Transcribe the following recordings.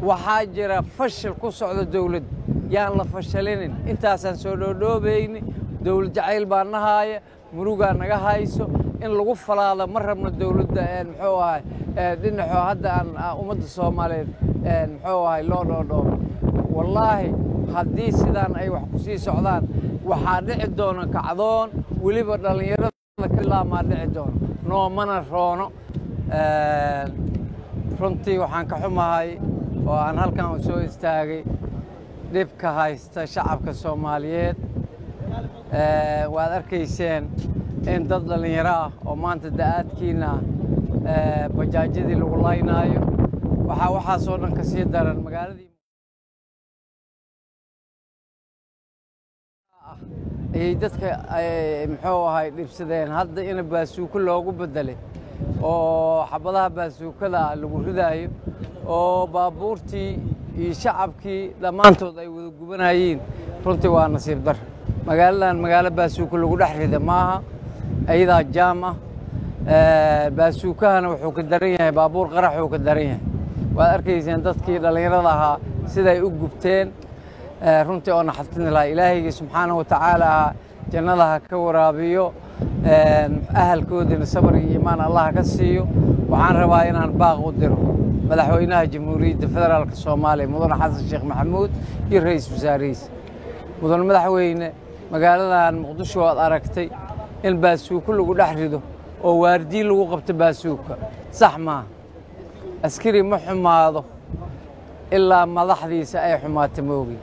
waxaa jira fashil ku socda dawladda yaan la fashalinin intaasaan soo dhoodhoobayni dawlad jacayl baa nahaaya murugaa naga hayso in lagu falaado ma rabno dawladda muxuu ahay dhinaxoo hadda aan ummadda soomaaliyeed muxuu ahay loo dhoodhoobo wallaahi haddii sidaan ay wax ku sii socdaan waxaa dhici doona kacdoon weliba dhallinyarada kalaamaa dhici doono noomana roono runtii waxaan ka xumahay oo aan halkan u soo istaagay dhibka haysta shacabka soomaaliyeed waad arkayseen in dad dhallinyaro ah oo maanta da'aadkiina bajaajyadii lagu laynaayo waxaa waxaasoo dhan ka sii daran magaaladii ayay dadka muxuu ahay dhibsadeen hadda in baasuuko loogu beddelay oo xabadaha baasuukada ah lagu ridaayo oo baabuurtii iyo shacabkii dhammaantood ay wada gubanayeen runtii waa nasiib dar magaaladan magaalo baasuuko lagu dhex rida maaha ayadaa jaam ah baasuukahana wuxuu ka daran yahay baabuur qaraxuu ka daran yahay waad arkayseen dadkii dhallinyarada ahaa siday u gubteen runtii oo naxatin lahaa ilaahayga subxaanahu watacaala ahaa jannada ha ka waraabiyo ahalkoodina sabar iyo iimaan allah ka siiyo waxaan rabaa inaan baaq u diro madaxweynaha jamhuuriyadda federaalka soomaaliya mudane xasan sheekh maxamuud iyo ra-iisul wasaarihiisa mudane madaxweyne magaaladan muqdisho aad aragtay in baasuuko lagu dhex rido oo waardiyi lagu qabto baasuuka sax maaha askari ma xumaado ilaa madaxdiisa ay xumaata moogi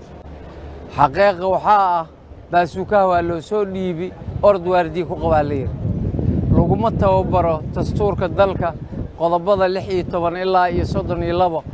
xaqiiqa waxaa ah baasuukaha waa loo soo dhiibi orod waardiyi ku qabaa la yidhi laguma tababaro dastuurka dalka qodobada lix iyo toban ilaa iyo soddon iyo labo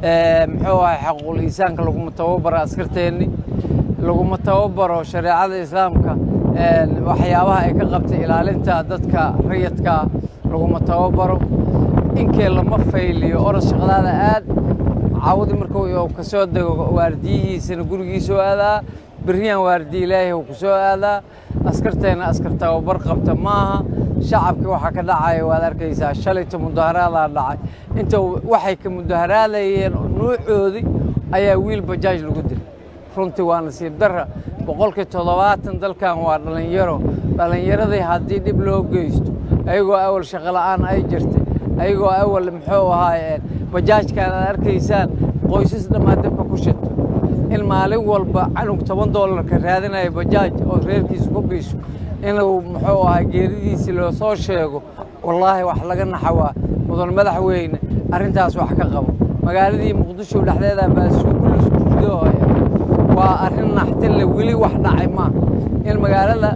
muxuu ahay xaquuqul iisaanka laguma tababaro askarteenni laguma tababaro shareecada islaamka waxyaabaha ay ka qabtay ilaalinta dadka rayadkaa laguma tababaro inkee lama fayliyo orod shaqadaada aad cawdi markuu ka soo dego waardiyihiisana gurigiisoo aadaa berriyaan waardiye ilaahay uu ku soo aadaa askarteenna askar tababar qabta maaha shacabkii waxaa ka dhacaya waad arkaysaa shalayta mudaharaadaa dhacay inta waxay ka mudaharaadayeen nuucoodii ayaa wiil bajaaj lagu dilay runtii waa nasiib darra boqolkii toddobaatan dalkan waa dhallinyaro dhallinyaradii haddii dhib loo geysto ayagoo awal shaqola'aan ay jirtay ayagoo awal muxuu ahaayeen bajaajkan aad arkaysaan qoysas dhammaan dabka ku shito in maalin walba canug toban doolarka raadinaya bajaaj oo reerkiisa ku biisho inuu muxuu ahaa geeridiisii loo soo sheego wallaahi wax laga naxawaa mudan madaxweyne arrintaas wax ka qabo magaaladii muqdisho dhexdeeda baasuuko laisku ridooya waa arrin naxtinle weli wax dhacay maa in magaalada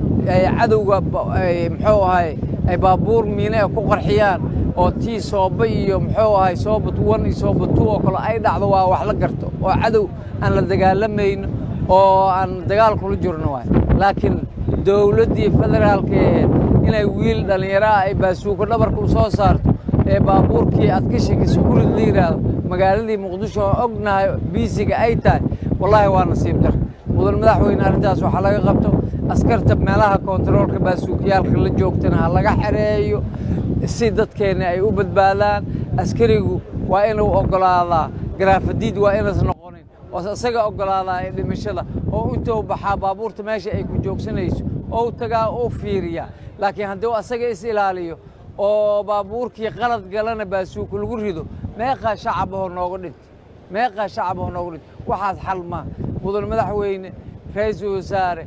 cadowga muxuu ahay ay baabuur miine ku qarxiyaan oo tii sooba iyo muxuu ahay sooba tuwan iyo sooba tu oo kale ay dhacdo waa wax la garto oo cadow aan la dagaalamayno oo aan dagaal kula jirno waay laakiin dowladdii federaalka aheed inay wiil dhallinyaraha ay baasuuko dhabarka u soo saarto ee baabuurkii aad ka shekisa kurid la yidhaahdo magaaladii muqdisho oo ognahay biisiga ay tahay wallaahi waa nasiib dar mudan madaxweyne arrintaas waxaa laga qabto askarta meelaha koontaroolka baasuukiyaalka la joogtana ha laga xereeyo si dadkeenna ay u badbaadaan askarigu waa inuu oggolaadaa garaafadiid waa inas noqonin oo isaga oggolaadaa ee dhimashada oo intuu baxaa baabuurta meesha ay ku joogsanayso oo tagaa u fiiriyaa laakiin haddii asaga is ilaaliyo oo baabuurkii qalad galana baasuuku lagu rido meeqaa shacabahoo nooga dhintay meeqaa shacabahoo nooga dhintay waxaas xal maa mudan madaxweyne ra-iisul wasaare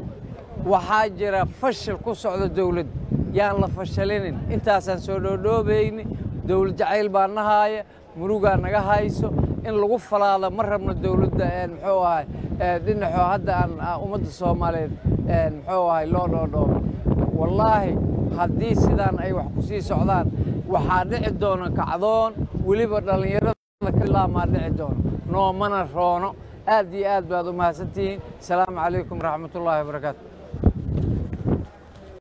waxaa jira fashil ku socda dawladda yaan la fashalinin intaasaan soo dhoodhoobayni dawlad jacayl baa nahaaya murugaa naga hayso in lagu falaado ma rabno dawladda muxuu ahay dhinaxoo hadda aan ummadda soomaaliyeed muxuu ahay loo dhoodhoobo wallaahi haddii sidaan ay wax ku sii socdaan waxaa dhici doona kacdoon weliba dhallinyarada kalaamaa dhici doono noomana roono aad iyo aad baad u mahadsantihiin asalaamu calaykum waraxmatullaahi wabarakaatu